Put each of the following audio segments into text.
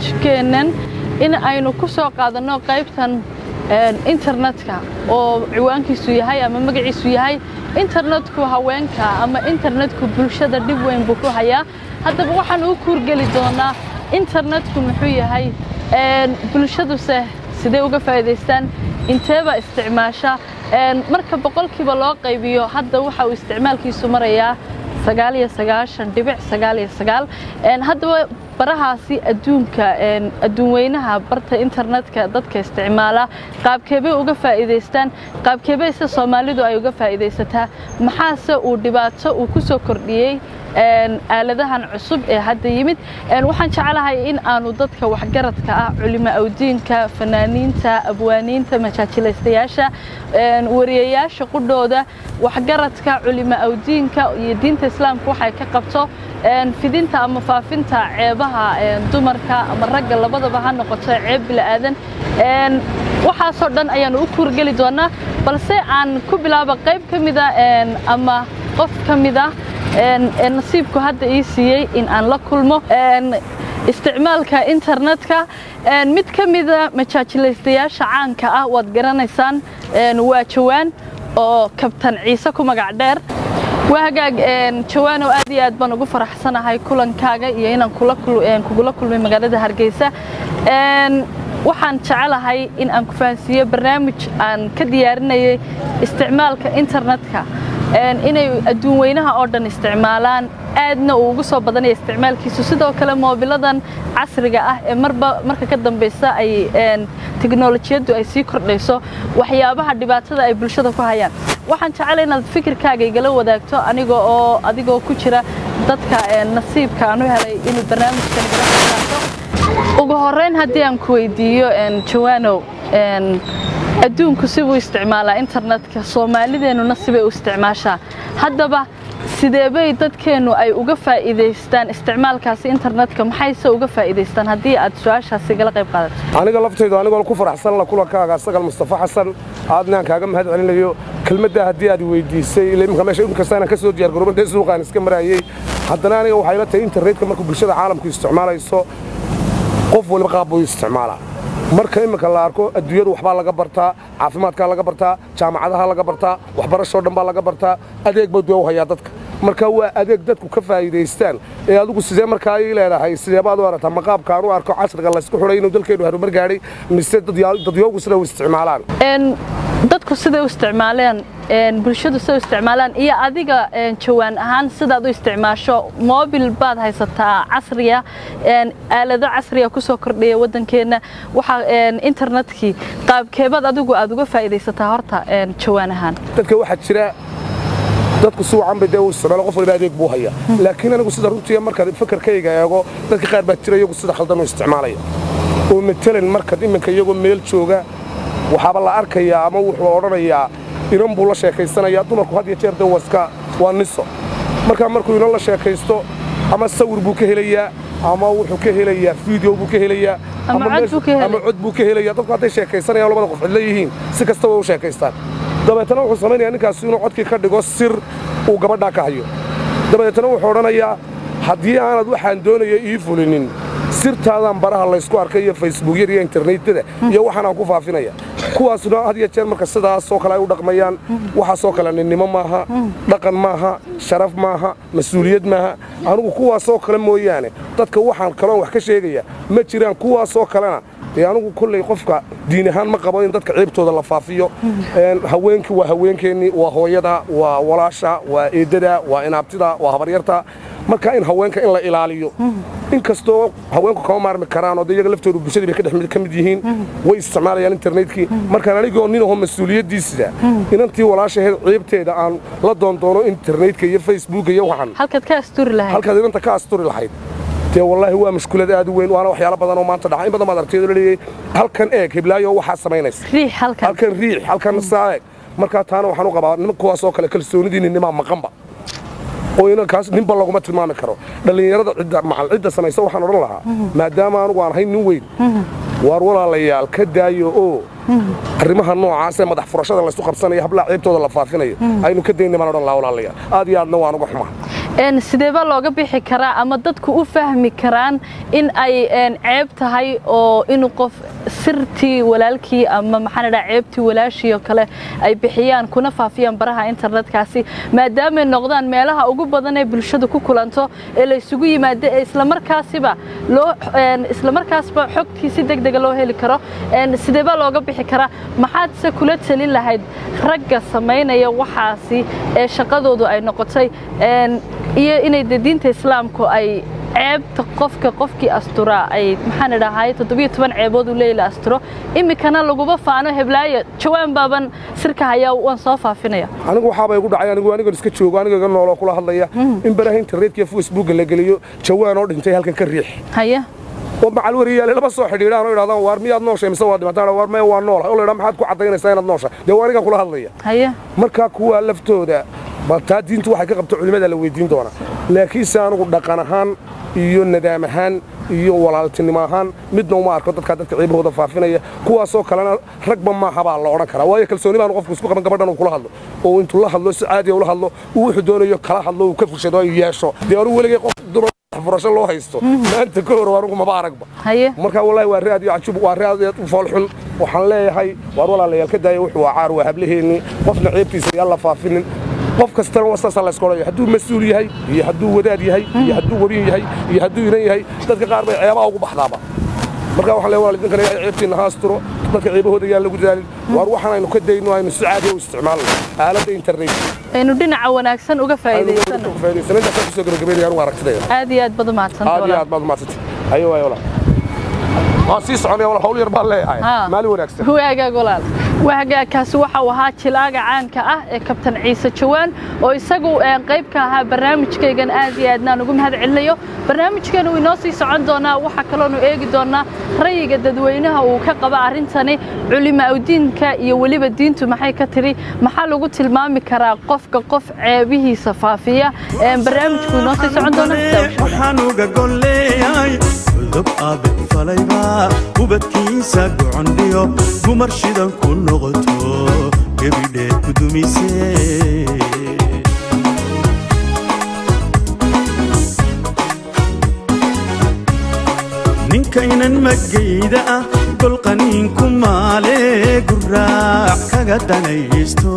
barnaamijkeennan in aynu ku soo qaadanno qaybtan internetka oo ciwaankiisu yahay ama magaciisu yahay internetku haweenka ama internetku bulshada dhib weyn buu ku hayaa haddaba waxaan u kuurgeli doonaa internetku muxuu yahay bulshaduse sidee uga faa'iidaystaan inteeba isticmaasha marka boqolkiiba loo qaybiyo hadda waxa uu isticmaalkiisu marayaa sagaal iyo sagaashan dhibic sagaal iyo sagaal haddaba barahaasi adduunka adduun weynaha barta internetka dadka isticmaala qaabkeebay uga faa'iidaystaan qaabkeebay se soomaalidu ay uga faa'iidaysataa maxaase uu dhibaato uu ku soo kordhiyey aaladahan cusub ee hadda yimid waxaan jeclahay in aanu dadka waxgaradka ah culimo awdiinka fanaaniinta abwaaniinta majaajilaystayaasha wariyayaasha qudhooda waxgaradka culimo awdiinka iyo diinta islaamka waxay ka qabto fidinta ama faafinta ceebaha dumarka ama ragga labadaba ha noqoto ceeb bila'aadan waxaasoo dhan ayaanu u kuurgeli doonaa balse aan ku bilaabo qayb ka mida ama qof ka mida nasiibku hadda ii siiyey in aan la kulmo isticmaalka internetka mid ka mida majaajilaystayaasha caanka ah waad garanaysaan waa jawaan oo kabtan ciise ku magac dheer waa hagaag jawaanow aad iyo aad baan ugu faraxsanahay kulankaaga iyo inaan kugula kulmay magaalada hargeysa waxaan jecelahay in aan ku fahansiiyo barnaamij aan ka diyaarinayay isticmaalka internetka inay adduun weynaha oo dhan isticmaalaan aadna uu ugu soo badanaya isticmaalkiisu sidoo kale moobiladan casriga ah ee marba marka ka dambaysa ay teknolojiyaddu ay sii kordhayso waxyaabaha dhibaatada ay bulshada ku hayaan waxaan jeclay inaad fikirkaaga igala wadaagto aniga oo adigoo ku jira dadka nasiibka aan u helay inuu barnaamijkan igala qaato ugu horeyn haddii aan ku weydiiyo jawaanow adduunku sibuu isticmaalaa internetka soomaalideennuna sibay u isticmaashaa haddaba sideebay dadkeennu ay uga faa'iidaystaan isticmaalkaasi internetka maxayse uga faa'iidaystaan haddii aad su-aashaasi igala qayb qaadato aniga laftaydu anigoo ku faraxsan la kulankaaga asagal mustafa xasan aadnaan kaaga mahad celinayo kelmaddaa haddii aad weydiisay imika meesha inkastaanan ka soo diyaar garooban dee suuqaan iska maraayey haddana aniga waxay la tahay internetka markuu bulshada caalamku isticmaalayso qof waliba qaab buu isticmaalaa marka imminka la arko adduunyadu waxbaa laga bartaa caafimaadkaa laga bartaa jaamacadaha laga bartaa waxbarashoo dhan baa laga bartaa adeeg baa duwa u hayaa dadka marka waa adeeg dadku ka faa'iidaystaan ee adigu sidee markaa ii leedahay sideebaad u aragtaa maqaabka aan u arko casriga laysku xidhay inuu dalkeennu harumar gaadhay mise dadyoogu sida u isticmaalaan dadku siday u isticmaaleen bulshadu siday u isticmaalaan iyo adiga jawaan ahaan sidaad u isticmaasho moobil baad haysataa casriya aalado casriya ku soo kordhaya waddankeenna waxaa internetkii qaabkeebaad adigu aad uga faa'iidaysataa horta jawaan ahaan dadka waxaa jira dadku si wacan bay dee u isticmaalo qof waliba adeeg buu hayaa laakiin anigu sida runtii markaad fakarkayga eego dadka qaar baa jira iyagu sida khaldan u isticmaalaya oo matalan markaad iminka iyagoo meel jooga waxaaba la arkayaa ama wuxuu odhanayaa inan buu la sheekaysanayaa dumarku had iyo jeer dee waska waa niso markaa markuu inan la sheekaysto ama sawir buu ka helayaa ama wuxuu ka helayaa fiideo buu ka helayaa Ama cod buu ka helaya. ama cod buu ka helayaa dadku hadday sheekaysanayaan labada qof cidla yihiin si kastaba u sheekaystaan dabeetana wuxuu samaynayaa ninkaasi inuu codkii ka dhigo sir uu gabadhaa ka hayo dabeetana wuxuu odhanayaa haddii aanad waxaan doonaya ii fulinin sirtaadaan baraha laysku arkay iyo facebookyada iyo internetada iyo waxaan aan ku faafinaya kuwaasna had iyo jeer marka sidaasoo kale ay u dhaqmayaan waxaasoo kale ninnimo maaha dhaqan maaha sharaf maaha mas-uuliyad maaha anigu kuwaasoo kale mooyaane dadka waxaan kaloon wax ka sheegaya ma jiraan kuwaasoo kalena dee anigu kolley qofka diin ahaan ma qabo in dadka ciibtooda la faafiyo Een, haweenkii waa haweenkeennii waa hooyada waa walaasha waa eedada waa inaabtida waa habaryarta marka in haweenka in la ilaaliyo inkastoo haweenku kama maarmi karaan oo de iyaga laftoodu bulshadii bay ka dhex mid- ka mid yihiin way isticmaalayaan internetkii markaan anigoo nin aho mas-uuliyaddiisida inantii walaashaheed ciibteeda aan la doondoono internetka iyo facebooka iyo waxan halkaad ka asturi lahayd halkaad inanta ka asturi lahayd dee wallaahi waa mushkulad aad u weyn waana waxyaalo badan oo maanta dhaca in badan baad aragtay oo leeyahay halkan eeg hiblaayo waxaa samaynaysa riix halkan halkan riix halkan saa eeg markaa taana waxaan u qabaa niman kuwaas oo kale kalsoonidii ninnimaa maqanba oo inankaas ninba laguma tilmaami karo dhallinyarada cidda macal cidda samaysa waxaan odhan lahaa maadaama anugu aan ahayn nin weyn waar walaalayaal ka daayo oo arrimaha noocaasee madax furashada laysu qabsanayo hablaha ciibtooda la faafinayo aynu ka dayna baan odhan lahaa walaalayaal aad iyo aadna waan uga xumaa sidee baa looga bixi karaa ama dadku u fahmi karaan in ay ceeb tahay oo inuu qof sirtii walaalkii ama maxaan idhaha ceebtii walaashii oo kale ay bixiyaan kuna faafiyaan baraha internetkaasi maadaamay noqdaan meelaha ugu badan ee bulshadu ku kulanto ee la isugu yimaado ee islamarkaasiba loo islamarkaasba xogtii si deg dega loo heli karo sidee baa looga bixi karaa maxaadse kula talin lahayd ragga samaynaya waxaasi ee shaqadoodu ay noqotay iyo inay de diinta islaamku ay ceebta qofka qofkii asturaa ay maxaan idhahay toddobiyo toban ceebood uu leeyla asturo iminkana laguba faano heblaayo jawaan baaban sirka hayaa waan soo faafinaya anigu waxaabay igu dhacay anigu anigan iska joogo aniga iga nooloo kula hadlaya in baraha internetka iyo facebooka la geliyo jawaan oo dhintay halkan ka riix haya oo macal wariyaale laba soo xidhiidhaan oo idhahdaan waar miyaad nooshay mise waa dhimataan waar maya waa noolahay oo la idhaa maxaad ku caddaynaysaa inaad nooshay dee waa anigan kula hadlaya haya markaa kuwaa laftooda bal taa diintu waxay ka qabto culimmada la weydiin doonaa laakiinse anigu dhaqan ahaan iyo nadaam ahaan iyo walaaltinimo ahaan midna uma arko dadkaa dadka ciibahooda faafinaya kuwaasoo kalena ragba maaha baa la odhan karaa waayo kalsooni baanu qofku isku qaban gabadhan uu kula hadlo oo intuu la hadlo si caadiya ula hadlo uu wuxuu doonayo kala hadlo uu ka fushado ay yeesho dee anigu weligay qof dumar furasho loo haysto maanta ka hor anigu maba aragba haye marka wallahi waa raad iyo cajub waa raad u foolxun waxaan leeyahay waar walaalayaal ka daaya wuxuu waa caar waa hablaheennii qofna ceebtiisa yaan la faafinin qof kastana wasaasaa laysku odhanaya hadduu mas-uul yahay iyo hadduu wadaad yahay iyo hadduu wariin yahay iyo hadduu inan yahay dadka qaar bay ceebaha ugu baxdaaba marka waxaan leeyahay waalidinkan ilaahay ceebtiina ha asturo dadka ceebahooda yaan lagu dadaalin waar waxaan aynu ka dayno aynu si caadiya u isticmaalno aaladda internet aynu dhinaca wanaagsan uga faa'iidaysano faa'iidaysano intaasaan kusoo gabagabeynaya anigu aragtidayda aad iyo aad baad umahadsanta aad iyo aad baad umahadsantay ayo waay walaal waan sii soconaya walaal hawl yar baan leeyahay maalin wanaagsan waagaag walaal waagaagkaasi waxa uu ahaa jilaaga caanka ah ee kabtan ciise jawaan oo isagu qayb ka ahaa barnaamijkaygan aad iyo aadnaan ugu mahad celinayo barnaamijkan uu inoo sii socon doonaa waxaa kaloonu eegi doonaa rayiga dadweynaha uu ka qaba arrintani culimaaudiinka iyo weliba diintu maxay ka tiri maxaa lagu tilmaami karaa qofka qof ceebihiisa faafiya barnaamijku inoo sii socon doona dab aabbe falayba ubadkiisa gocondhiyo gumar shidan ku noqoto gebidheed ku dumise ninkaynan magayda ah golqaniinku maale guraac kaga danaysto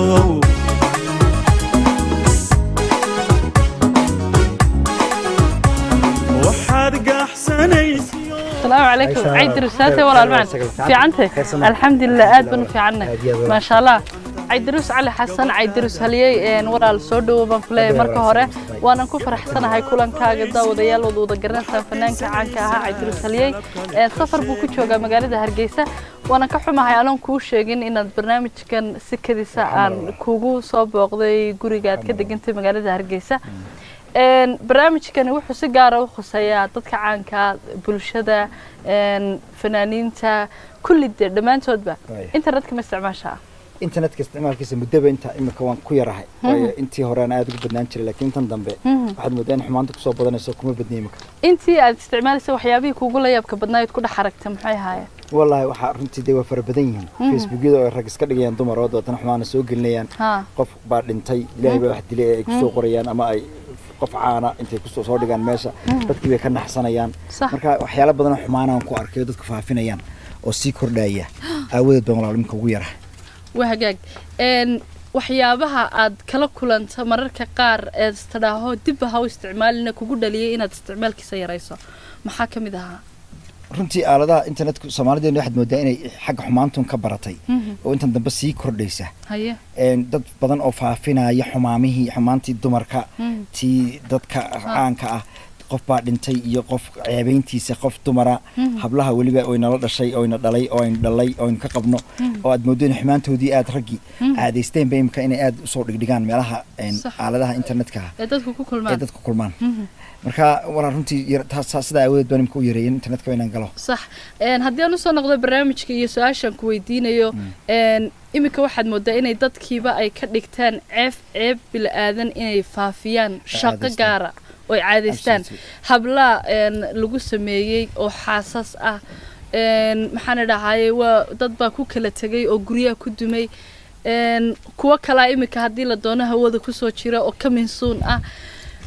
waxaad gaxsanaysa السلام عليكم عيد رسالتي ولا المعنى في عنتك الحمد لله آد بن في عنا ما شاء الله عيد دروس علي حسن عيد دروس هليي ان ورا السودو بان كلي marka hore waanan ku faraxsanahay kulankaaga daawadayaal wada wada garanaysan fanaanka caanka ahaa cid dروس هليي ee safar buu ku joogaa magaalada Hargeysa waanan ka xumahay aanan kuu sheegin inaad barnaamijkan si kadisa aan kugu soo booqday guriga aad ka degantay magaalada Hargeysa barnaamijkani wuxuu si gaara u khuseeyaa dadka caanka bulshada fanaaniinta kulli dee dhammaantoodba internetka ma isticmaashaa internetka isticmaalkiisa muddaba inta imika waan ku yarahay waayo intii hore aan aada ugu badnaan jiray laakiin intan dambe waxaad moodaa in xumaanta kusoo badanayso kuma badna imika intii aad isticmaalaysa waxyaabihii kuugu la yaabka badnaayood ku dhex aragta maxay ahaayeen wallaahi waxaa runtii dee waa fara badan yihiin facebookyada oo rag iska dhigayaan dumar oo dabeetana xumaana soo gelinayaan qof baa dhintay ilaahay baa wax dilay ay kusoo qorayaan ama ay qof caana intay kusoo soo dhigaan meesha dadkii bay ka naxsanayaan marka waxyaalo badan oo xumaanaan ku arkay oo dadku faafinayaan oo sii kordhaya aawadeed baan walaal imika ugu yarahay waa hagaag waxyaabaha aad kala kulanta mararka qaar eed istadhaaho dibba ha u isticmaalina kugu dhaliyay inaad isticmaalkiisa yarayso maxaa ka mid ahaa runtii aaladaha internetka soomaalideena waxaad moodaa inay xagga xumaantun ka baratay oo intan dambe sii kordhaysa haye dad badan oo faafinaya xumaamihii xumaantii dumarka tii dadka caanka ah qof baa dhintay iyo qof ceebayntiisa qof dumara hablaha weliba oynala dhashay oyna dhalay oyna dhalay oynu ka qabno oo aad moodo in xumaantoodii aad raggii caadaysteenba imika inay aad usoo dhigdhigaan meelaha aaladaha internetka ee dadku ku ee kulmaan dadku kulmaan marka walaa runtii sidaa aawadeed baan imika u yareeyen internetka inaan galo sax haddii aan usoo noqdo barnaamijka iyo su-aashaan ku weydiinayo iminka waxaad moodaa inay dadkiiba ay ka dhigtaan ceef ceeb bila-aadan inay faafiyaan shaqo caadaystaan. gaara oo ay caadaystaan Absolutely. hablaa lagu sameeyey oo xaasas ah maxaan idhahaye waa dad baa ku kala tegay oo guryaha ku dumay kuwo kalaa iminka haddii la doono hawada kusoo jira oo ka minsuun ah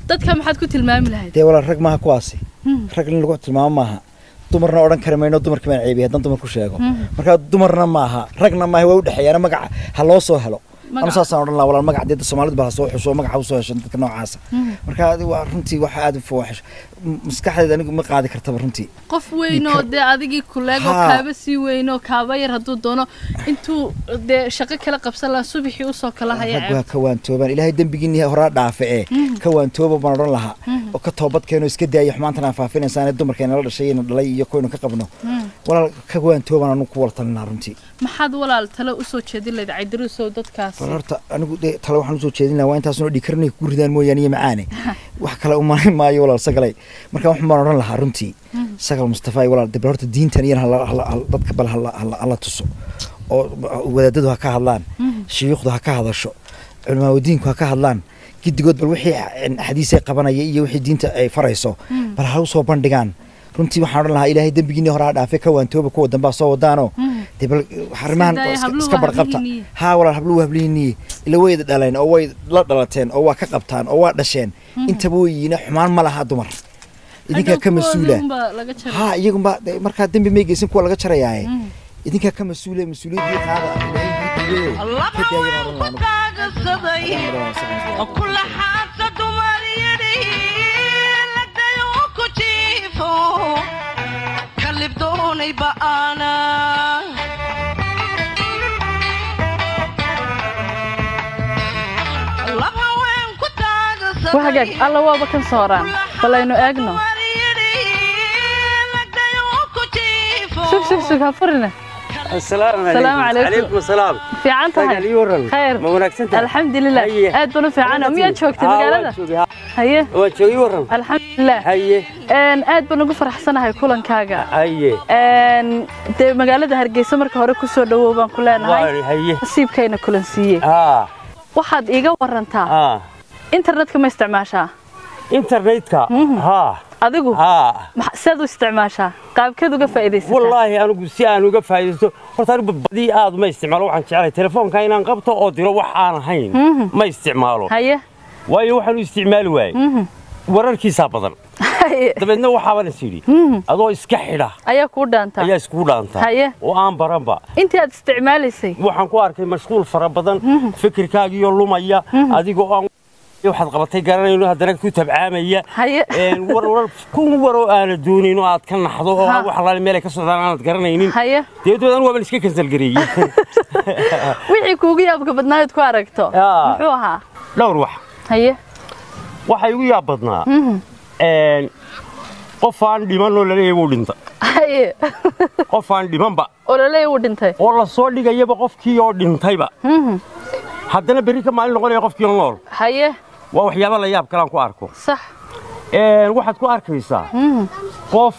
dadka maxaad ku tilmaami lahayd dee walaal rag maaha kuwaasi rag in lagu tilmaamo maaha dumarna odhan kari mayno dumarkii baan ceebiyay haddaan dumar ku sheego marka dumarna maaha ragna maaha waa u dhexeeyaana magaca ha loo soo helo ama Magaca. saasaan odhan lahaa walaal magaca dee soomaalidu baa ha soo xusho magaca usoo hesho dadka noocaasa marka adi waa runtii waxa aad u fawaaxisho maskaxdeeda anigu ma qaadi kartaba runtii qof weyn oo dee adigii kuleego Haa. kaaba sii weyn oo kaaba yar hadduu doono intuu dee shaqo kala qabsan lahaa subaxii usoo kala haya rag waa ceeb ka waantoobaan ilaahay dembigiinii horaa dhaafe ee ka waantooba baan odhan lahaa oo ka toobad keeno iska daaya xumaantan aan faafinaysaane dumarkeena la dhashay ina dhalay iyo koynu ka qabno walaal ka waantoobaan anu ku waltalinaa runtii maxaad walaal tale usoo jeedin lahayd caydirusow dadkaas bal horta anigu dee tale waxaan usoo jeedin lahaa waa intaasuna dhikarnay ku ridaan mooyaane iyo macaane wax kale umarin maayo walaal sagalay marka waxaan baan odhan lahaa runtii sagal mustafa walaal de bal horta diintan iyana hala- hala- hala- dadka bal hala- hala hala tuso oo wadaadadu ha ka hadlaan shuyuukhdu ha ka hadasho culimaaudiinku ha ka hadlaan giddigood bal wixii xadiisay qabanaya iyo wixii diinta ay farayso bal ha usoo bandhigaan runtii waxaan odhan lahaa ilaahay dembigiinii horaa dhaafe ka waantooba kuwa dambaa soo wadaanoo dee bal arrimahan daaya iska- habluhu iska waa barqabta hablihiinii. haa walaal habluhu hablihiinii ila wayda dhaleen oo way la dhalateen oo waa ka qabtaan oo waa dhasheen intaba weyiina xumaan ma laha dumar idinkaa ka mas-uula haa iyagunba dee markaa dembi may geysan kuwa laga jarayaaye idinkaa ka mas-uula mas-uuliyaddii qaada ilaahay idin dhiibayo ka daaya baan odhan lahaa anigu. kula xaasa dumar yidhi lagdayo ku jiifo kalib doonay ba'aana lab haween ku taagasaday wahagaag alla waaba kan sooraan balaynu eegno dumar yidhi lagdayo ku jiifo sug sug sug ha furine السلام السلام عليكم. عليكم السلام fiican tahay Sagal ii waran. khayr Ma wanaagsan tahay? alxamdulilah Haye. aad baan u fiicana miyaad joogtay magaalada haye waan joogay waran alxamdulilah haye Een, aad baan ugu faraxsanahay kulankaaga haye Een, dee magaalada hargeysa marka hore kusoo dhawow baan ku leenahay waa haye nasiibkayna kulan siiyey haa waxaad iiga warantaa haa internetka ma isticmaashaa internetka haa adigu haa maxa- seed u isticmaashaa qaabkeed uga faa'iidaysataa wallaahi anigu si aan uga faa'iidaysto horta anigu badii aad ma isticmaalo waxaan jeclahay telefoonka inaan qabto oo diro wax aan ahayn ma isticmaalo haye waayo waxaan u isticmaali waayey wararkiisaa badan haye dabeedna waxaaban is yidhi adoo iska xidha ayaa kuu dhaantaa ayaa iskugu dhaantaa Haye. oo aan baranba intii aad isticmaalaysay waxaan ku arkay mashquul fara badan fikirkaagiyo lumaya adigoo aan waxaad qabatay garanayno haddana ku tabcaamaya haye Een, war war kun war oo aana doonin oo aad ka naxdo oo Ha. wax alaale meel ay ka socdaan aanad garanaynin haye deedood anigu waaban iska kansalgareeyey wixii kuugu yaabka badnaayood ku aragto Yaa. muxuu ahaa dhowr wax haye waxaa igu yaab badnaa Een, qof aan dhiman oo laleeyahay wuu dhinta haye qof aan dhimanba oo laleeya uu dhintay oo la soo dhigayaba qofkii oo dhintayba haddana berri ka maalin noqonaya qofkii oo nool haye waa waxyaaba la yaab kalaan ku arko sax Een, waxaad ku arkaysaa qof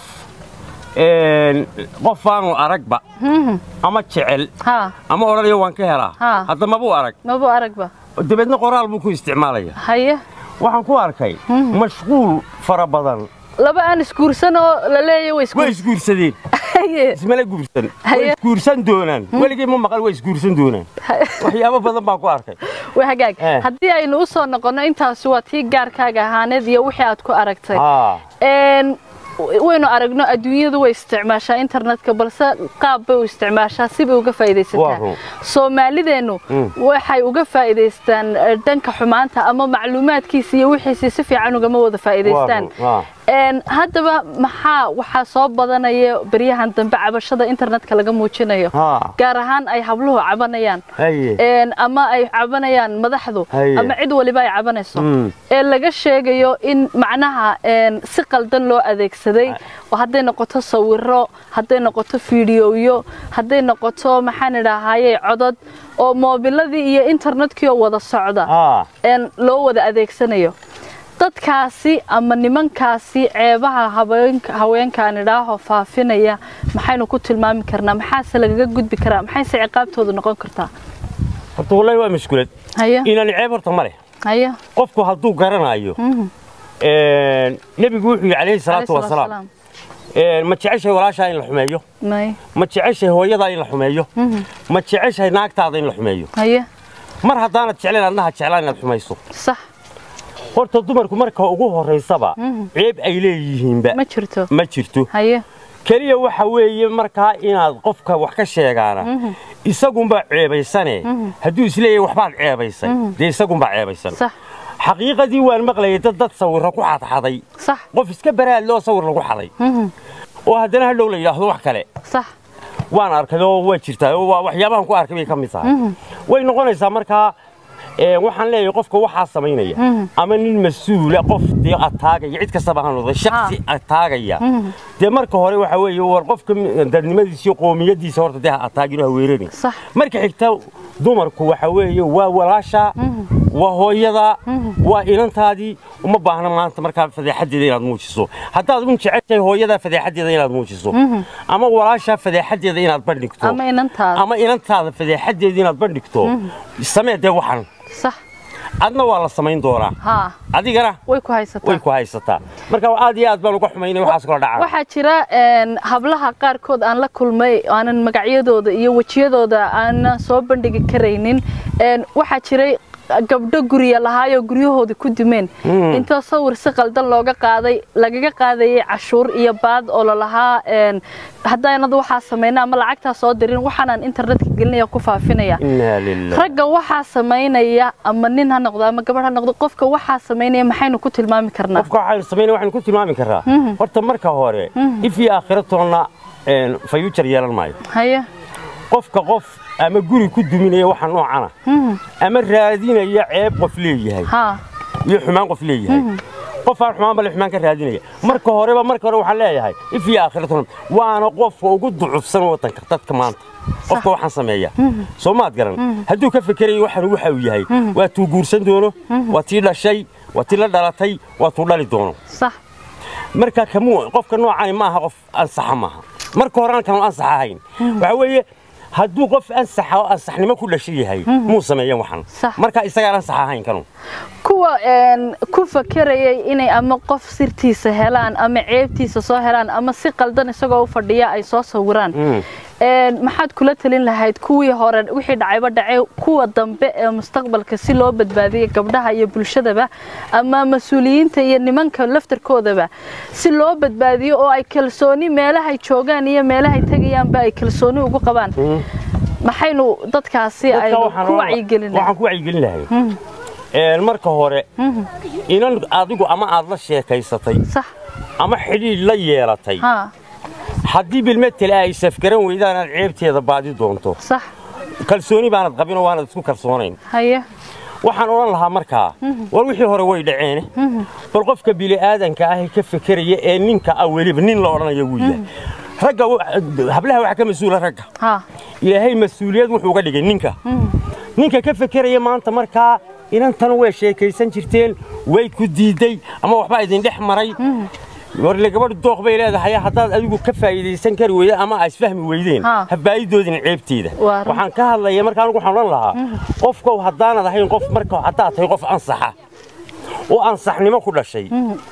een, qof aanu aragba ama jecel haa ama odhanaya waan ka helaa Ha. hadda mabuu arag maba aragba dabeedna qoraal buu ku isticmaalaya haye waxaan ku arkay mashquul fara badan laba aan isguursan oo laleeya way way isguursan isguursadeen haye ismala guursan way Haye. isguursan doonaan weligay ma maqal way isguursan doonaan waxyaabo badan baan ku arkay waa hagaag Eh. haddii aynu u soo noqonno intaasi waa tii gaarkaaga ahaaneed iyo wixii aad ku aragtay haa Een, waynu aragno adduunyadu way isticmaashaa internetka balse qaab bay u isticmaashaa si bay uga Waa faa'iidaysataa run. soomaalideennu Mm. waxay uga faa'iidaystaan eh, dhanka xumaanta ama macluumaadkiisa iyo wixiisi si fiican ugama wada faa'iidaystaan Waa run, waa. Een, haddaba maxaa waxaa soo badanaya beryahan dambe cabashada internetka laga muujinayo haa gaar ahaan ay habluhu cabanayaan haye Een, ama ay cabanayaan madaxdu Haye. ama cid waliba ay cabanayso Mm. ee laga sheegayo in macnaha een, si qaldan loo adeegsaday oo hadday noqoto sawiro hadday noqoto fiidiyoyo hadday noqoto maxaan idhaahaye codod oo moobiladii iyo internetkii oo wada socda haa een, loo wada adeegsanayo dadkaasi ama nimankaasi ceebaha haweenka haweenkaan idhaaho faafinaya maxaynu ku tilmaami karnaa maxaase lagaga gudbi karaa maxayse ciqaabtoodu noqon kartaa horta wallahi waa mashkuulad haye inaan ceeb horta ma leh haye qofku hadduu garanayo een, nebigu wuxuu yidhi calayhi salaatu Alayhi salaatu wasalaam een, ma jeceshahay walaashaa in la xumeeyo may ma jeceshahay hooyadaa in la xumeeyo ma jeceshahay naagtaada in la xumeeyo haye mar haddaanad jeclayn adnaha jeclaan inaad xumayso sax horta dumarku marka ugu horaysaba ceeb ay leeyihiinba ma jirto ma jirto haye keliya waxa weeye markaa inaad qofka wax ka sheegaana isagunbaa ceebaysane hadduu isleeyahay waxbaad ceebaysay dee isagunbaa ceebaysan sax xaqiiqadii waan maqlayay dad dad sawirra ku xadxaday sax qof iska baraad loo sawir lagu xaday oo haddana hadhow la yidhaahdo wax kale sax waan arkay oo waa jirtaa oo waa waxyaabahan ku arkay bay ka mid tahay way noqonaysaa markaa ee, waxaan leeyahay qofka waxaa samaynaya ama nin mas-uula qof dee ataagaya cid kastaba ha noqday shaksi ataagaya dee marka hore waxa weeye war qofka m- dadnimadiisa iyo qoomiyadiisa horta dee ha ataagino ha weerarin Sax. marka xigta dumarku waxa weeye waa walaasha waa hooyada waa inantaadii uma baahna maanta markaa fadeexadeeda inaad muujiso haddaad un jeceshahay hooyada fadeexadeeda inaad muujiso ama walaasha fadeexadeeda inaad bandhigto ama inantaada ama inantaada fadeexadeeda inaad bandhigto samee dee waxan sax adna waa la samayn doonaa haa adigana way ku haysataa way ku haysataa marka aad iyo aad baan uga xumaynay waxaas kula dhacaa waxaa jira een, hablaha qaarkood aan la kulmay aanan magacyadooda iyo wejiyadooda aanan soo bandhigi karaynin een, waxaa jiray gabdho gurya lahaayoo guryahoodii ku dumeen intoo sawir si qaldan looga qaaday lagaga qaadayay cashuur iyo baad oo lalahaa een, haddaanad waxaa samayna ama lacagtaa soo dirin waxaanaan internetka gelinaya ku faafinaya inaa lilah ragga waxaa samaynaya ama nin ha noqdo ama gabadh ha noqdo qofka waxaa samaynaya maxaynu ku tilmaami karnaa qofka waxaynu samaynay waxaynu ku tilmaami karraa horta marka hore if iyo aakhiratoonna fayuujar yeelan maayo haye qofka qof ama guri ku duminaya waxa noocana ama raadinaya ceeb qof leeyahay haa iyo xumaan qof leeyahay qof aan xumaan bale xumaan ka raadinaya marka horeba marka hore waxaan leeyahay if iyo aakhiratoonna waana qofka ugu ducufsan waddanka dadka maanta qofka waxaan sameeya soo maad garan hadduu ka fekerayo waxaan waxa uu yahay waa tuu guursan doono waa tii dhashay waa tii la dhalatay waa tuu dhali doono sax marka kamuu qofka noocani ma aha qof ansaxa maaha marka hore kanu ansax ahayn waxa weeye hadduu qof ansaxa oo ansaxnimo ku dhashay yahay muu sameeyan waxan Sax. marka isagaan ansax ahayn kanu kuwa een, ku fakerayay inay ama qof sirtiisa helaan ama ceebtiisa soo helaan ama si qaldan isagoo u fadhiya ay soo sawiraan Een, maxaad kula talin lahayd kuwii hore wixii dhacayba dhacay kuwa dambe ee mustaqbalka si loo badbaadiyo gabdhaha iyo bulshadaba ama mas-uuliyiinta iyo nimanka laftarkoodaba si loo badbaadiyo oo ay kalsooni meelahay joogaan iyo meelahay tegayaanba ay kalsooni ugu qabaan maxaynu dadkaasi Dadka aynu waxaan ku oran- wacyigelina waxaan ku wacyigelin lahay Een, marka hore inan adigu ama aad la sheekaysatay sax ama xidhiidh la yeelatay haa haddii bilmetel ay safgaran weydaan aad ceebteeda baadi doonto sax kalsooni baanad qabin oo waanad isku kalsoonayn haye waxaan odhan lahaa markaa war wixii hore way dhaceene bal qofka bili'aadanka ah ee ka fekeraya ee ninka ah weliba nin la odhanaya wuu yahay ragga wa- hablaha waxaa ka mas-uula ragga haa ilaahay mas-uuliyad wuxuu uga dhigay ninka ninka ka fekeraya maanta markaa inantan way sheekaysan jirteen way ku diiday ama waxbaa idin dhex maray warle gabadh dooq bay leedahay haddaad adigu ka faa'iidaysan kari weyda ama aa isfahmi weydeen Ha. ha baa'idoodin ceebteeda Waa run. waxaan ka hadlaya marka anigu waxaan odhan lahaa qofkow haddaanad ahayn qof marka haddaad tahay qof ansaxa oo ansaxnimo ku dhashay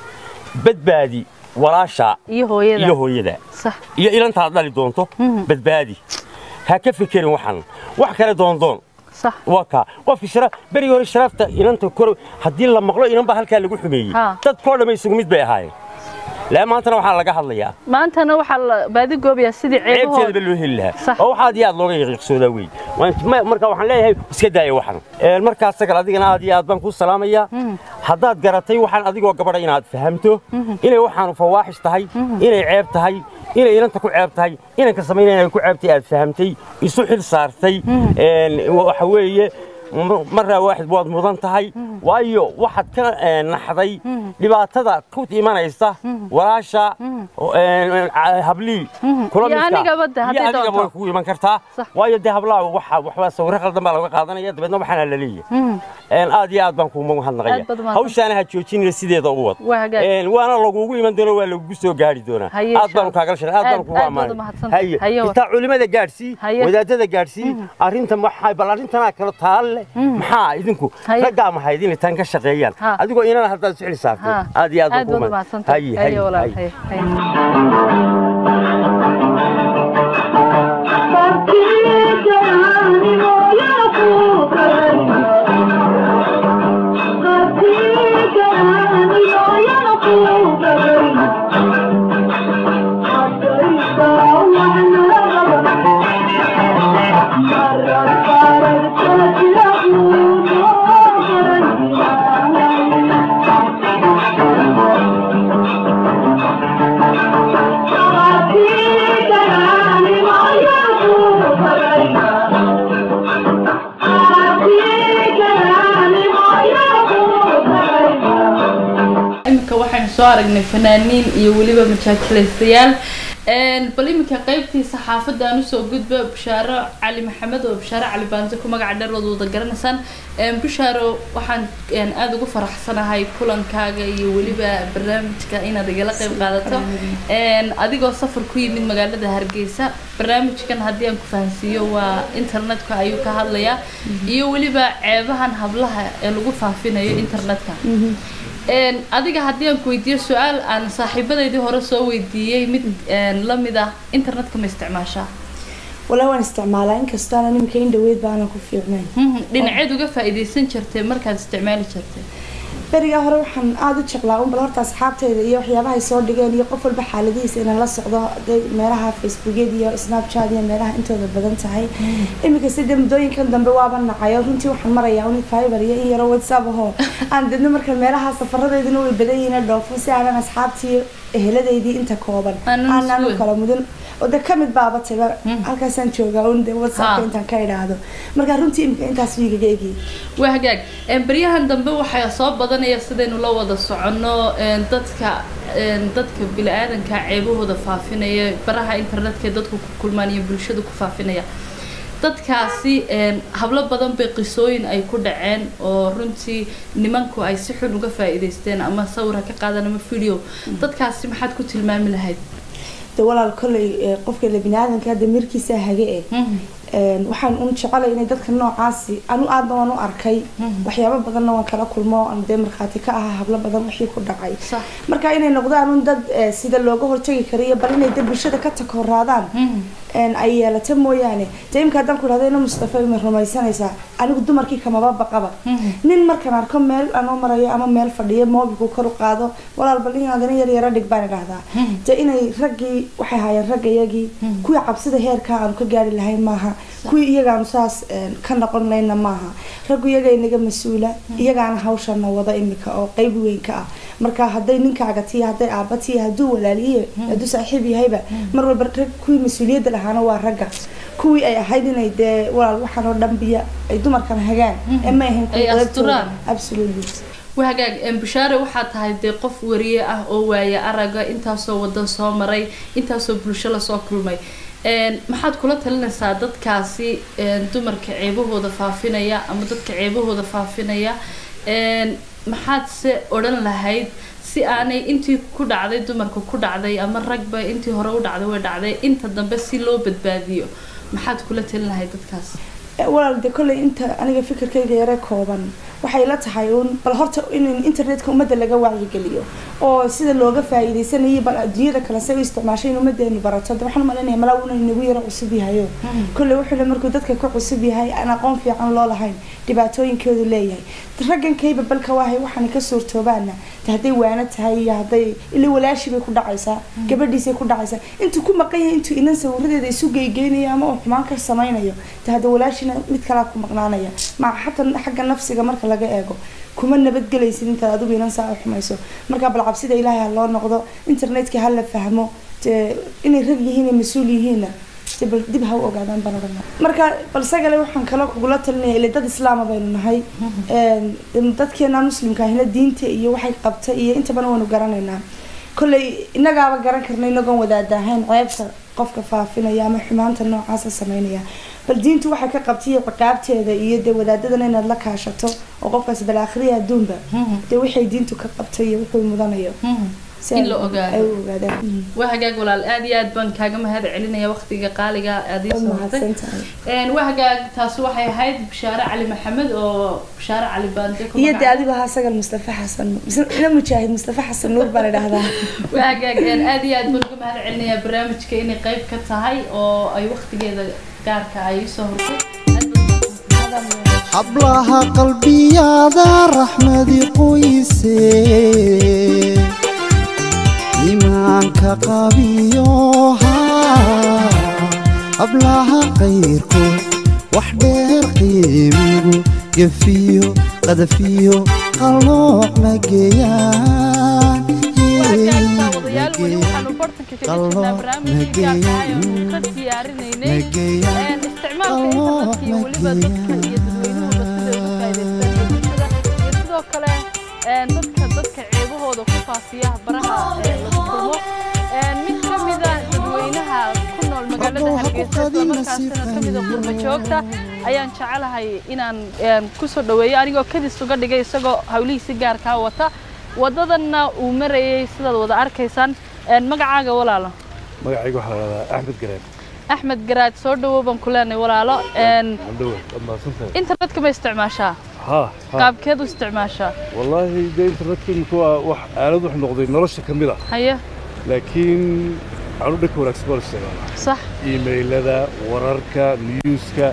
badbaadi walaasha iyo hooyada iyo hooyada sax iyo ilantaad dhali doonto badbaadi ha ka fekerin waxan wax kale doondoon sax waa kaa qofki shara berigii hore sharaafta inanta kor haddii la maqlo inan baa halkaa lagu xumeeyey Ha. dadkoo dhamma isugu mid bay ahaayeen laa maantana waxaa laga hadlayaa maantana waxaa la baadi goobayaa sidii ceebteedaba ceebahooda loo heli lahaa Sax. oo waxaad iyo aad looga yaqiiqsoodaa wey Waan- ma- marka waxaan leeyahay iska daaya waxan Een, markaas sagal adigana aad iyo aad baan kuu salaamayaa haddaad garatay waxaan adigoo gabadha inaad fahamto inay waxaanu fawaaxish tahay inay ceeb tahay inay inanta ku ceeb tahay inanka samaynaya inay ku ceebtay aad fahamtay isu xil saartay Een, waxa weeye m- maraa waaxid waad mudan tahay waayo waxaad ka eh, naxday dhibaatada ku imanaysa walaasha een, a- hablii kula Iyo midka. anigaba de, Iyo hadday anigaba doonto. way kugu iman kartaa Sax. waayo dee hablaha waxa waxbaa sawirro qaldan baa laga qaadanaya dabeedna waxaana la leeyahay Een, aad iyo aad baan kuuma mahadnaqaya Aad baad umahadsan. hawshaana ha joojinina sideeda u wad Waa hagaag. Een, waana lagugu iman doona waa lagugu soo gaari doonaa Haye, aad baanu insha kaagala shaqay aad Aad- baanu kugu aad baad ammaanay umahadsan haye Haye, wa- intaa culimada gaadhsii Haye. wadaadada gaadhsii arrintan maxay bal arrintanaa kala taalle maxaa idinku Haye. raggaa maxayd inay tan ka shaqeeyaan Ha. adigoo inana haddaad isu xil saartay haa aad iyo aad baan aad kugu baad mahadsan umahadsantahay haye haye haye walaal haye haye haye Thank you. soo aragnay fanaaniin iyo weliba majaajilaystayaal Een, bal iminka qaybtii saxaafadda aan usoo gudba bushaaro cali maxamed oo bushaaro cali baante ku magaca dheer wada wada garanaysaan Een, bushaaro waxaan een, aada ugu faraxsanahay kulankaaga iyo weliba barnaamijka inaad igala qayb qaadato Een, adigoo safar ku yimid magaalada hargeysa barnaamijkan haddii aan ku fahansiiyo waa internetka ayuu ka hadlayaa iyo weliba ceebahan hablaha ee lagu faafinayo internetka Een, adiga haddii aan ku weydiiyo su-aal aan saaxiibadaydii hore soo weydiiyey mid een, la mid ah internetka ma isticmaashaa walaa waan isticmaalaa inkastoo aanan iminka in dhaweyd baanan ku fiicnayn Mhm, dhinaceed uga faa'iidaysan jirtay markaad isticmaali jirtay berigaa hore waxaan aada u jeclaa un bal horta asxaabteyda iyo waxyaabaha ay soo dhigeen iyo qof walba xaaladihiisa inaan la socdo haday meelaha facebookyada iyo snapchat iyo meelaha intooda badan tahay iminka sida muddooyinkan dambe waaba nacayo runtii waxaan marayaa un fiber iyo in yaro whatsapp ahoo aan dadna marka meelaha safaradeyduna way badan yihiin dhoofo si aanan asxaabtii eheladeydii inta kooban Aanan aanan u isweyn. kala mudan oo de kamid baaba taga halkaasaan joogaa un de whatsappka Ha. intaan ka idhaahdo marka runtii iminka intaas wiigaga egiyay waa hagaag Een, baryahan dambe waxaa soo badanaya sidaynu la wada soconno een, dadka een, dadka bili-aadanka ceebahooda faafinaya baraha internetka ee dadku ku kulmaan iyo bulshada ku faafinaya dadkaasi een, hablo badan bay qisooyin ay ku dhaceen oo runtii nimanku ay si xun uga faa'iidaysteen ama sawir ha ka qaadan ama video dadkaasi maxaad ku tilmaami lahayd de walaal kolley eh, qofka la biniaadanka hadda mirkiisa hage eh Een, waxaan un jecelay inay dadka noocaasi anu aadna waan u arkay waxyaabo badanna waan kala kulmo aan dee markhaati ka ahaa hablo badan wixii ku dhacay Sax. marka inay noqdaan un dad eh, sida looga hortagi karayo bal inay dad bulshada ka takoraadaan een, ay yeelata mooyaane dee imka haddaan ku dhahda ina mustafa ma rumaysanaysaa anigu dumarkii kamaba baqaba nin markaan arko meel anoo marayo ama meel fadhiyo moobilku kor u qaado walaal bal in adana yar yara dhig baan idhahdaa dee inay raggii waxay haayeen raggayagii kuwii cabsida heerkaa aanu ka gaari lahayn maaha kuwii iyagaanu saas een, ka noqon layna maaha raggu iyaga inaga mas-uula iyagaana hawshana wada imika oo qeyb weyn ka ah marka hadday ninkaaga tiya hadday aabba tiya hadduu walaaliye hadduu saaxiib yahayba mar walba rag kuwii mas-uuliyadda lahaana waa ragga kuwii ay ahayd inay dee walaal waxaan oo dhan biya ay dumarkan hagaan ee ma ahayn kuwii Ay qeybtooda. asturaan. absolutely waa hagaag Een, bushaare waxaa tahay dee qof wariye ah oo waaya araga intaasoo wadan soo maray intaasoo bulsho lasoo kulmay Een, maxaad kula talinaysaa dadkaasi een, dumarka ceebahooda faafinaya ama dadka ceebahooda faafinaya Een, maxaad se odhan lahayd si aanay intii ku dhacday dumarka ku dhacday ama ragba intii hore u dhacday way dhacday inta dambe si loo badbaadiyo maxaad kula talin lahayd dadkaas Eh, walaal de kolley inta aniga fikirkayga yare kooban waxay la tahay un bal horta in internetka ummadda laga wacyigeliyo oo sida looga faa'iidaysanayo bal adduunyada kale say u isticmaashay in ummadeenu barato de waxaan umalinaya malaa una inagu yaro cusub yahayo kolley wuxuu le markuu dadka ka cusub yahay aan aqoon fiican loo lahayn dhibaatooyinkoodu leeyahay raggankayba balka waahay waxaan ka suurtoobaana de hadday waana tahay iyo hadday ila walaashii bay ku dhacaysaa gabadhiisay ku dhacaysaa intuu ku maqan yahay intuu inan sawiradeeda isu geygeynayo ama uu xumaan ka samaynayo de hadda walaashina mid kalaa ku maqnaanaya maca xataa xagga nafsiga marka laga eego kuma nabadgelaysid intaad adigu inan saa u xumayso marka bal cabsida ilaahay ha loo noqdo internetka ha la fahmo dee inay rag yihiin iyo mas-uul yihiinna dee bal dib ha u ogaadaan baan odhan lahaa. marka balse gale waxaan kala kugula talinaya ile dad islaama baynu nahay Een, dadkeena muslimka ahina diinta iyo waxay qabta iyo intabana waynu garanaynaa kolley innagaaba garan karna inagoon wadaadahayn ceebta qofka faafinaya ama xumaanta noocaasa sameynaya bal diintu waxay ka qabtay iyo ciqaabteeda iyo dee wadaadadana inaad la kaashato oo qofkaas bal aakhiriya adduunba dee waxay diintu ka qabtay iyo wuxuu mudanayo si In ay- la ogaado. ay u ogaadaan waa hagaag walaal aad iyo aad baan kaaga mahad celinaya waqtiga qaaliga aad ii Waad soo hortay mahadsantahay. Een, waa hagaag taasi waxay ahayd bishaare cali maxamed oo bishaare cali baande ku iyo dee magacaab- adigu ahaa sagal mustafa xasan mise- ina mujaahid mustafa xasan nuur baan idhahdaa waa hagaag een, aad iyo aad baan uga mahad celinayaa barnaamijka inay qayb ka tahay oo ay waqtigeeda gaarka ay ii soo hortay Aad baan ugu mahadcelinayaa. hablaha qalbiyaada raxmadi qoyse iimaanka qabiyo haa hablaha qayrkood wax dheer qiimigu gefiyo qadafiyo qalooc ma geeyaan wadayaal weli waxaanu bartanka kaga jirnaa barnaamijkii gaarka ah ee uu ka diyaarinaynay Een, isticmaalka internetka iyo weliba dadka iyo dadweynuhuba siday uga faa'iidaystaan iyo bulshada iyo sidoo kale een, dadka dadka ceebahooda ku faafiya baraha shaqaysa islamarkaasina ka mida qurba joogta ayaan jecelahay inaan een, ku soo dhoweeyo anigoo kadis uga dhigay isagoo hawlihiisi gaarkaa wata waddadanna uu marayay sidaad wada arkaysaan een, magacaaga walaalo magacayga waxaa la dhahdaa axmed gareen axmed garaad soo dhowow baan ku leenahay walaalo een, andhowe waad mahadsantahay internetka ma isticmaashaa ha ha qaabkeed u isticmaashaa wallaahi dee internetka imika waa wax aalad wax noqday nolosha ka mid ah haye laakiin anu dhanka wanaagsan baan isticmaalaa sax iimaylada wararka newska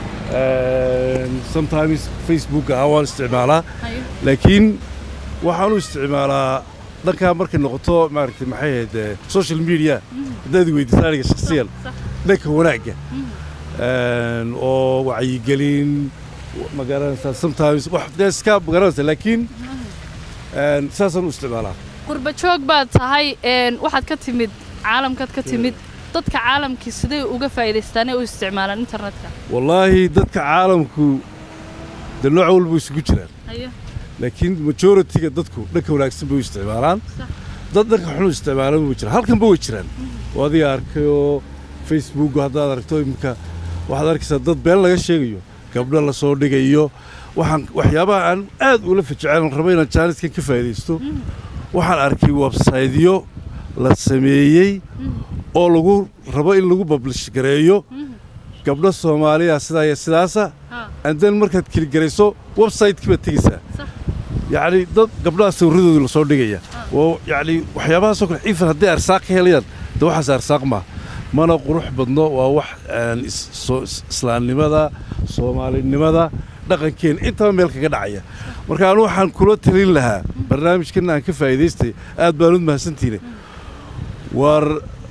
sometimes facebooka ha waan isticmaalaa haye laakiin waxaan u isticmaalaa dhankaa markay noqoto maaragtay maxay ahayd eh, social media haddaad weydiisaan aniga shakhsiyan dhanka wanaagga Een, oo wacyigelin ma garanaysaa sometimes wax dee iska ma garanaysaa laakiin een, saasaan u isticmaalaa qurba joog baad tahay een, waxaad ka timid caalamkaad ka timid dadka caalamkii siday uga faa'iidaystaan ee u isticmaalaan internetka wallaahi dadka caalamku dee nooc walba isugu jiraan haye laakiin majority-ga dadku dhanka wanaagsan bay u isticmaalaan dad dhanka xun u isticmaalan way jiraan halkanba way jiraan oo adiga arkayoo facebook haddaad aragto iminka waxaad arkaysaa dad been laga sheegayo gabdho la soo dhigayo waxaan waxyaabaha aan aad ula fajeceen rabo inaan jaaniskan ka faa'iidaysto waxaan arkay websaytyo la sameeyey oo lagu rabo in lagu publish gareeyo gabdho soomaaliya sidaa iyo sidaasa Ha. andan markaad kiligarayso website-kii baad tegeysaa Sax. yacni dad gabdhaha sawirradooda lasoo dhigaya oo yacni waxyaabahaasoo kale ifan hadday arsaaq ka helayaan de waxaas arsaaq maaha mana qurux badno waa wax aan is- soo- is- islaamnimada soomaalinimada dhaqankeena intaba meel kaga dhacaya marka anu waxaan kula talin lahaa barnaamijkan aan ka faa'iidaystay aad baan u mahadsantiine war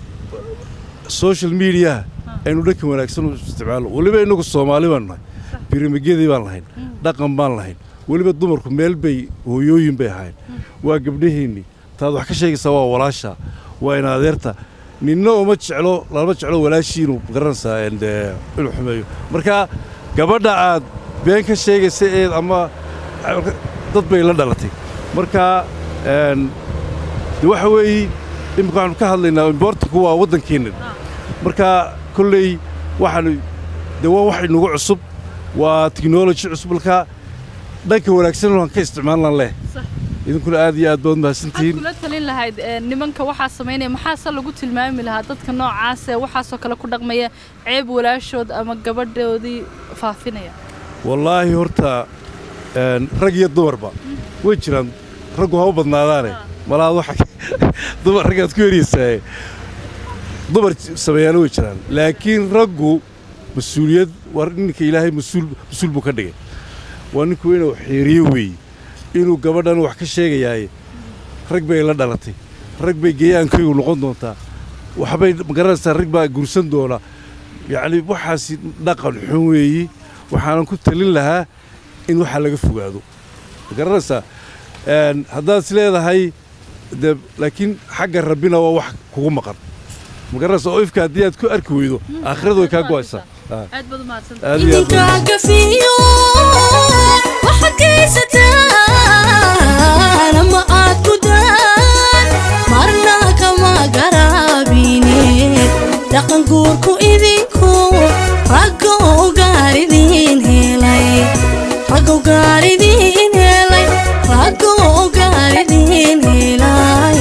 social media aynu dhanka wanaagsan u isticmaalo weliba inagu soomaali baan nahay birimegyadii baan lahayn dhaqan baan lahayn weliba dumarku meel bay hooyooyin bay ahayn waa gabdhaheennii taad wax ka sheegaysaa waa walaasha waa in adeerta ninna uma jeclo lama jeclo walaashii inuu garanaysaa en, dee, inuu xumeeyo marka gabadha aad been ka sheegaysa eed ama dad bay la dhalatay marka en, de waxa weeye imika waxaanu ka hadlaynaa imbortanku waa waddankeenna marka kolley waxaanu de waa wax inagu cusub waa technology cusub marka dhanka wanaagsan waan ka isticmaalan leh Sax. idinkuna aad iyo aad baad waxaad mahadsantihiin kula talin lahayd ee, nimanka waxaa samaynaya maxaase lagu tilmaami lahaa dadka noocaas ee waxaasoo kale ku dhaqmaya ceeb walaashood ama gabadhoodii faafinaya wallaahi horta een, rag iyo dumarba way jiraan raggu ha u badnaadaane malaad waxa dumar raggaad ku heraysaa dumar sameeyaana way jiraan laakiin raggu mas-uuliyad waa ninka ilaahay mas-uul mas-uul buu ka dhigay waa ninku inuu xeeriyo weeye inuu gabadhan wax ka sheegayaaye rag bay la dhalatay rag bay geeyaankaygu noqon doontaa waxbay magaranaysaa rag baa gursan doona yacni waxaasi dhaqan xun weeye waxaanan ku talin lahaa in waxaa laga fogaado magaranaysaa Een, haddaad is leedahay de laakiin xagga rabbina waa wax kugu maqan magaranaysaa oo ifka haddii aad ku arki weydo aakhiradu way kaa go'aysaa Ah. aad baad umahadsan aad iyo aad baad- idinkaaga fiiyo waxaad geysataan ama aad gudaan marna kama garaabine dhaqan guurku idinku raggo gaaridiin helay raggo gaaridiin helay raggo gaaridiin helay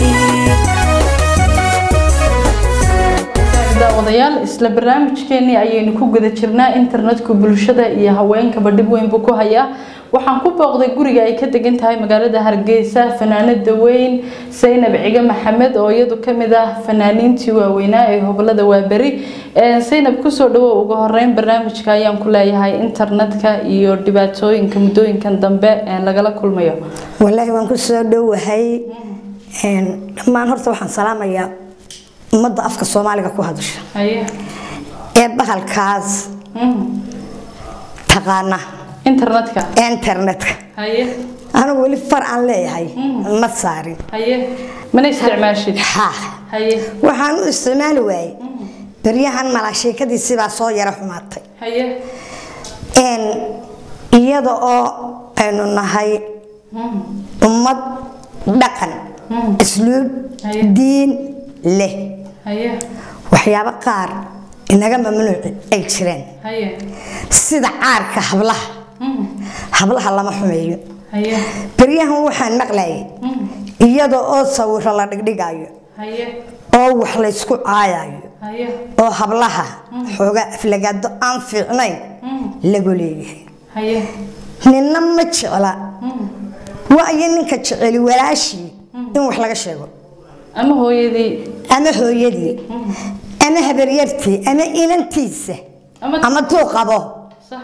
daawadayaal isla barnaamijkeennii ayaynu ku guda jirnaa internetku bulshada iyo haweenkaba dhib weyn buu ku hayaa waxaan ku booqday guriga ay ka degan tahay magaalada hargeysa fanaanada weyn saynab cige maxamed oo iyadu ka mid ah fanaaniintii waaweynaa ee hobolada waaberi Ee, saynab kusoo dhawow ugu horeyn barnaamijka ayaan ku leeyahay internetka iyo dhibaatooyinka muddooyinkan dambe ee lagala kulmayo walaahi waan ku soo dhowahay Een, dhammaan horta waxaan salaamayaa ummadda afka soomaaliga ku hadasha haye ee bahalkaas taqaana internetka internetka haye anigu weli far aan leeyahay ma saarin haye mana isticmaashid ha haye waxaan u isticmaali waayey beryahan malaashiikadiisii baa soo yara xumaatay haye Een, iyada oo aynu nahay ummad dhaqan isluub Haye. diin leh haye waxyaabo qaar inaga mamnuuci ay jireen haye sida caarka hablaha hablaha lama xumeeyo haye beryahan waxaan maqlayay iyada oo sawiro la dhigdhigayo haye oo wax laysku caayayo haye oo hablaha xoogaa aflagaado aan fiicnayn lagu leeyahay haye ninna ma jecla waayo ninka jeceli walaashii in wax laga sheego ama hooyadii ama hooyadii ama habaryartii ama inantiisa Ama- ama tuu qabo sax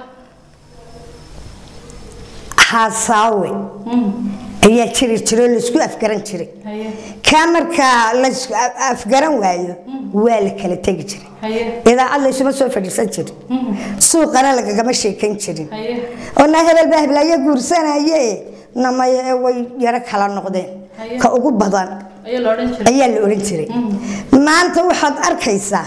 haasaawe ayaa jiri jiro laysku afgaran jiray haye kaa markaa laysku a- afgaran waayo waa la kala tegi jiray haye idaacad laysuma soo fadhiisan jirin suuqana lagagama sheekayn jirin haye oo naa hebel baa heblaayo guursanaye namay way yaro kala noqdeen Haye. ka ugu badan ayaa la odhan jiray ayaa la oran jiray maanta waxaad arkaysaa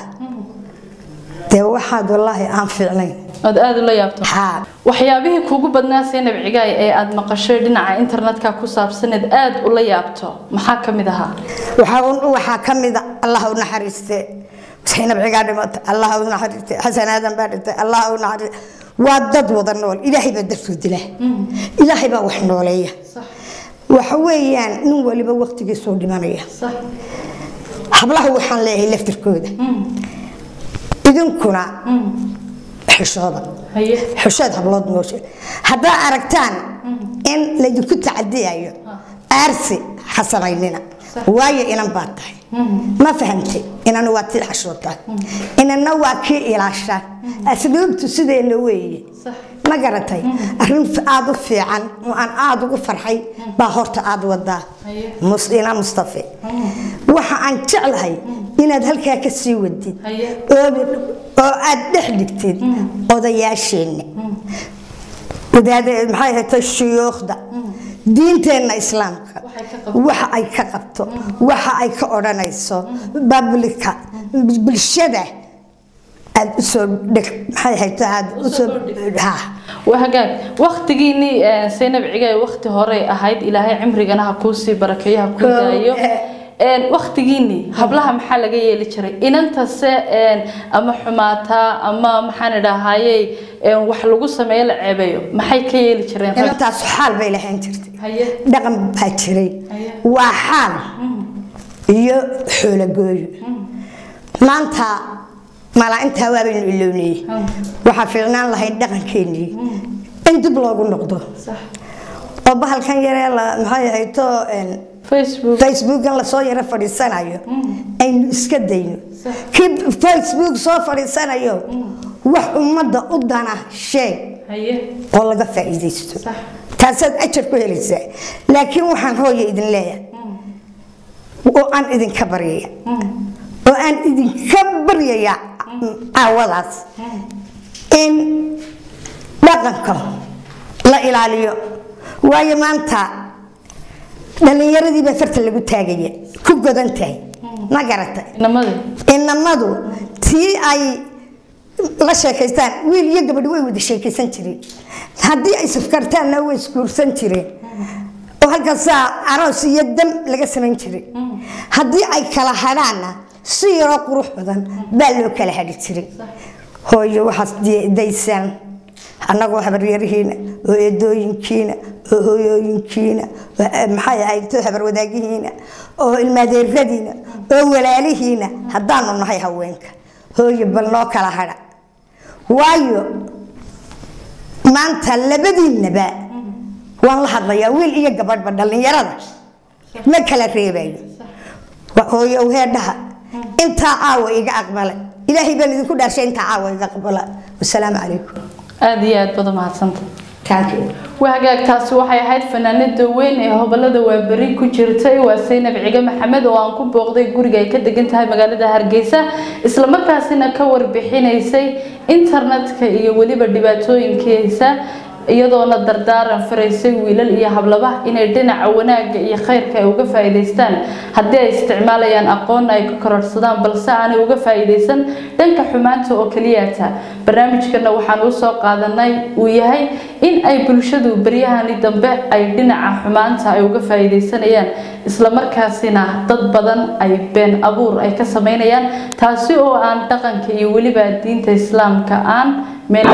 dee waxaad wallaahi aan fiicnayn ood aada ula yaabto haa waxyaabihii kuugu badnaa seenab cigaay ee aada maqashay dhinaca internetka ku saabsaneed aada ula yaabto maxaa ka mid ahaa waxaa un- waxaa ka mid a allah u naxariiste zaynab cigaa dhimata allah u naxariiste xasan aadan baa dhintay allah u naxariiste waa dad wada nool ilaahay baa dartuu dila ilaahay baa wax nooleeya sax waxa weeyaan nin waliba waqtigiisuu dhimanaya sax hablaha waxaan leeyahay laftirkooda idinkuna xishooda haye xishood hablood mooshe haddaa aragtaan in laydinku tacadiyayo aarsi ha samaynina waayo inan baa tahay ma fahamtay inana waa tii xashootaa inana waa kii ilaasha asluubtu sideena weeye sax ma garatay arrin aada u fiican oo aan aada ugu farxay baa horta aada wadaa Haye. musina mustafe waxa aan jeclahay inaad halkaa ka sii wadid Haye. oo oo aad dhex dhigtid odayaasheenna wadaada maxay ahayd shuyuukhda diinteenna islaamka waxa ay ka qabto waxa ay ka odhanayso bablika bulshada aad usoo dhig maxay ahayd aad usoo ha waa hagaag waktigiinii seynab cigaay wakti horey ahayd ilaahay cimrigana ha kuusii barakeeyo ha kuu daayo een waktigiinii hablaha maxaa laga yeeli jiray inantase een ama xumaataa ama maxaan idhaahayey een wax lagu sameeyo la ceebeeyo maxay ka yeeli jireen rag intaas xaal bay lahayn jirtay haye dhaqan baa jiray Haye. waa xaal iyo xoolagooyo maanta malaaintaa waabaynu ilownayey waxaa fiicnaan lahayd dhaqankeenii in dib loogu noqdo sax oo bahalkan yaree la maxay ahayto facebook facebookan lasoo yaro fadhiisanayo aynu iska dayno Sax. kii facebook soo fadhiisanayo wax ummadda u dana sheeg haye oo laga faa'iidaysto sax taasaad ajar ku helaysaa laakiin waxaan hooya idin leeyahay oo aan idinka baryaya oo aan idinka baryaya caawadaas in dhaqanka la ilaaliyo waayo maanta dhallinyaradii baa farta lagu taagaya ku godan tahay ma garatay inamadii inamadu tii ay la sheekaystaan wiil iyo gabadh way wada sheekaysan jireen haddii ay safkartaanna way isguursan jireen oo halkaasaa aroos iyo dam laga samayn jiray haddii ay kala hadhaanna si yaroo qurux badan baa loo kala hadhi jiray hooyo waxaas di- daysaan annagoo habaryarihiina oo eedooyinkiina oo hooyooyinkiina oo eh, maxay ahayd habarwadaagihiina oo ilmaadeeradiina oo walaalihiina haddaanu nahay haweenka hooyo bal noo kala hadha waayo maanta labadiinaba waan la hadlayaa wiil iyo gabadhba dhallinyarada ma kala reebayo waa hooyo heedhaha intaa caawa iga aqbalay ilaahay baan idinku dhaarshay intaa caawa iga aqbala wasalaamu calaykum aada iyo aad baad umahadsanta Thank you. waa hagaagtaasi waxay ahayd fanaanada weyn ee hobolada waaberi ku jirtay waa seynab cige maxamed oo aan ku booqday guriga ay ka degan tahay magaalada hargeysa islamarkaasina ka warbixinaysay internetka iyo weliba dhibaatooyinkiisa iyadoona dardaaran faraysay wiilal iyo hablaba inay dhinaca wanaagga iyo khayrka ay uga faa'iidaystaan haddii ay isticmaalayaan aqoonna ay ka kororsadaan balse aanay uga faa'iidaysan dhanka xumaanta oo keliyata barnaamijkana waxaan u soo qaadanay uu yahay in ay bulshadu beryahani dambe ay dhinaca xumaanta ay uga faa'iidaysanayaan islamarkaasina dad badan ay been abuur ay ka samaynayaan taasi oo aan dhaqanka iyo weliba diinta islaamka aan meel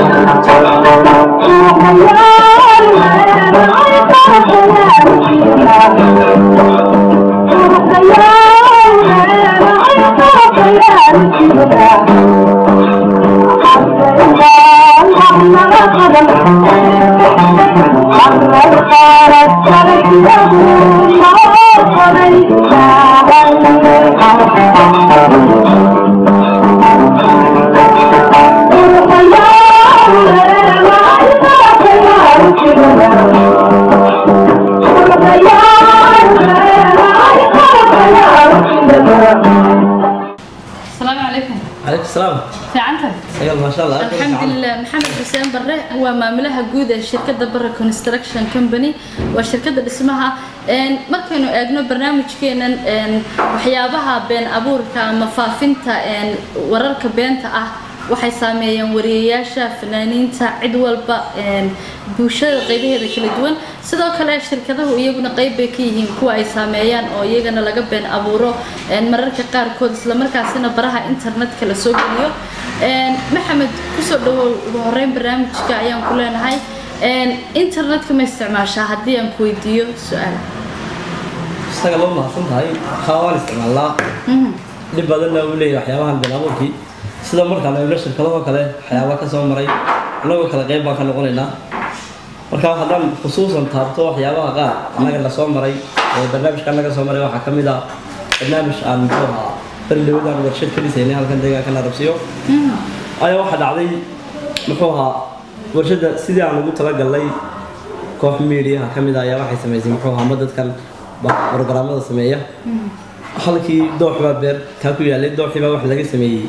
السلام عليكم عليك السلام fiicantahay سيل ما شاء الله alxamdulilah maxamed xuseen barre waa maamulaha guud ee shirkadda barre construction company waa shirkadda dhismaha Een, markaynu eegno barnaamijkeenan een, waxyaabaha been abuurka ama faafinta een, wararka beenta ah waxay saameeyeen wariyayaasha fanaaniinta cid walba een, bulshada qaybaheeda kala duwan sidoo kale shirkadahu iyaguna qayb bay ka yihiin kuwa ay saameeyaan oo iyagana laga been abuuro een, mararka qaarkood islamarkaasina baraha internetka la soo geliyo Een, maxamed kusoo dhawow ugu horeyn barnaamijka ayaan ku leenahay Een, internetka ma isticmaashaa haddii aan ku weydiiyo su-aal isaga loo mahadsan tahay haa waan isticmaalnaa dhib badanna uu leeyahay waxyaabahan been abuurkii sida markaan eegno shirkadahoo kale waxyaaba ka soo maray annagoo kale qayb baan ka noqonaynaa marka haddaan khusuusan taabto waxyaabaha qaar annaga la soo maray ee barnaamijka naga soo maray waxaa ka mid ah barnaamij aan muxuu ahaa berdhawadaan warshad ka dhisaynay halkan deegaanka narabsiyo ayaa waxaa dhacday muxuu ahaa warshadda sidii aan ugu talagalnay koox miidiyaha ka mid ah ayaa waxay samaysay muxuu ahaa ma dadkan ba- programmada sameeya halkii doox baa beer kaa ku yaalay dooxii baa wax laga sameeyey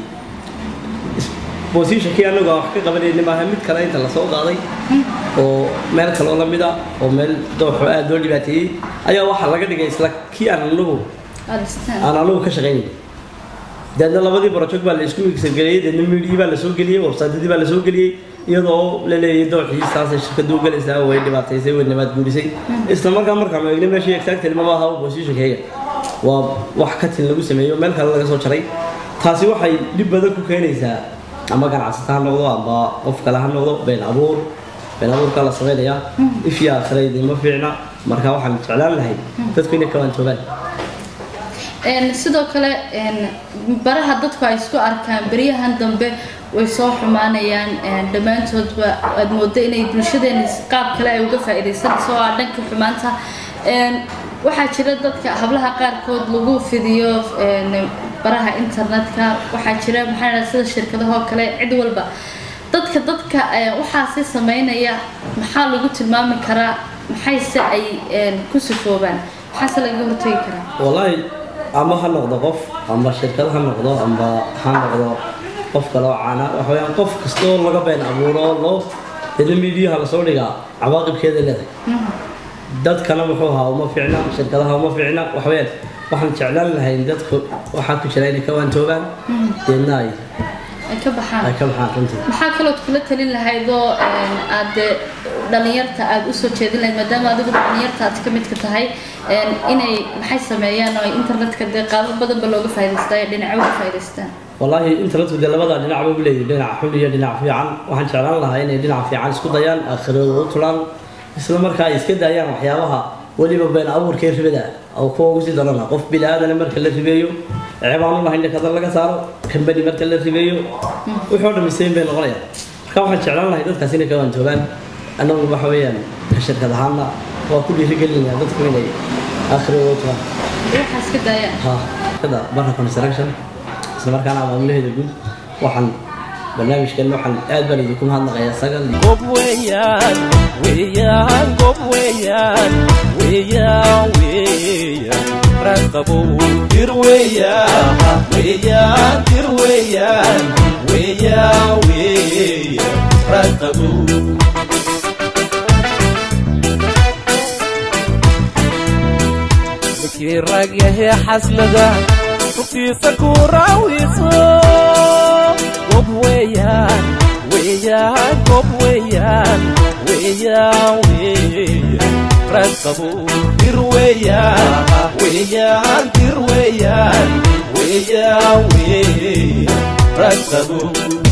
bosishankii anagu aan wax ka qabanayni maaha mid kale inta lasoo qaaday oo meel kaloo la mid ah oo meel dooxo aada loo dhibaateeyey ayaa waxaa laga dhigay isla kii aan anagu aan anagu ka shaqaynay deedna labadii barojog baa la isku migsageliyey deedna miidhii baa lasoo geliyey websaydadii baa lasoo geliyey iyadoo la leeyay dooxii saasay shirkadu u galaysaa way dhibaataysay way nimaad guurisay isla markaa markaan eegnay meeshii exactly maba aha positionkayga waa wax ka tin lagu sameeyo meel kale laga soo jaray taasi waxay dhib badan ku keenaysaa ama ganacsata ha noqdo ama qof kale ha noqdo been abuur been abuurka la samaynayaa ifyaa akhiraydi ma fiicna marka waxaan jeclaan lahay dadku inay ka waantoogaan Een, sidoo kale een, baraha dadku ay isku arkaan beryahan dambe way soo xumaanayaan een, dhammaantoodba aad moodo inay bulshadeena qaab kale ay uga faa'iidaysanayso oo ah dhanka xumaanta Een, waxaa jira dadka hablaha qaarkood lagu fidiyo een, baraha internetka waxaa jira maxaa la sida shirkadahoo kale cid walba dadka dadka ee, waxaasi sameynaya maxaa lagu tilmaami karaa maxayse ay een, ku sifoobaan maxaase laga hortagi karaa والله ama ha noqdo qof ama shirkad ha noqdo ama ha noqdo qof kale oo caana waxa weeyaan qof kastoo laga been abuuro loo dada miidiyaha lasoo dhigaa cawaaqibkeeda leedahay dadkana muxuu ahaa uma fiicna shirkadaha uma fiicna waxa weeyaan waxaan jeclaan lahay in dadku waxaa ku jira inay ka waantoobaan deedna ay ay ka baxaan ay ka baxaan runtii maxaa kalood kula talin lahaydoo een, aad dee dhalinyarta aad usoo jeedin lahayd maadaama adigu dhalinyarta aad ka midka tahay een, inay maxay sameeyaan oo ay internetka dee qaabo badanba looga faa'iidaystaa ee dhinacyo uga faa'iidaystaan والله internetku dee labada dhinac buu leeyahay dhinac xun iyo dhinac fiican waxaan jeclaan lahaa inay dhinac fiican isku dayaan aakhirada u tulaan isla markaa ay iska daayaan waxyaabaha weliba been abuurkee ribada oo kuwa ugu sii darana qof bini aadana marka la ribeeyo ceebaan u lahayn kada laga saaro kambani marka la ribeeyo wixii oo dhamisteyn bay noqonayaan marka waxaan jeclaan lahay dadkaas inay ka waantoobaan annagu waxa weeyaan ka shirkad ahaana waa ku dhiirigelinaya dadku inay aakhirada u tulaan waxaa iska daayaan ها كذا برا كونستراكشن isla markaana maamulaheeda guud waxaan barnaamijkan waxaan aad baan idinku mahadnaqayaa sagal gob weeyaan weeyaan gob weeyaan weeyaan weeyaan raqabow dir weeyaan weeyaan dir weeyaan weeyaan weeyaan raqabow kii rag yahee xaslada rugtiisa ku raawiso gob weeyaan weeyaan gob weeyaan weeyaan weeyaan raadqabu dir weeyaan weeyaan dir weeyaan weeyaan weeyaan raadqabu